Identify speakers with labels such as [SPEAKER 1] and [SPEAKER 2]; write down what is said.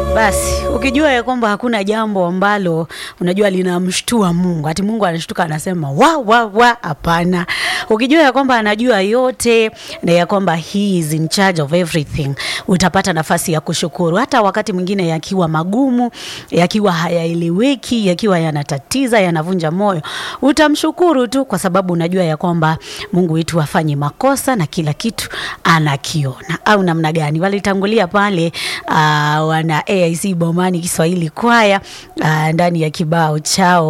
[SPEAKER 1] Basi ukijua ya kwamba hakuna jambo ambalo unajua linamshtua Mungu, ati Mungu anashtuka anasema wa wa wa, hapana. Ukijua ya kwamba anajua yote na ya kwamba he is in charge of everything, utapata nafasi ya kushukuru, hata wakati mwingine yakiwa magumu, yakiwa hayaeleweki, yakiwa yanatatiza, yanavunja moyo, utamshukuru tu, kwa sababu unajua ya kwamba Mungu wetu hafanyi makosa na kila kitu anakiona. Au namna gani? Walitangulia pale uh, wana AIC Bomani Kiswahili kwaya uh, ndani ya kibao chao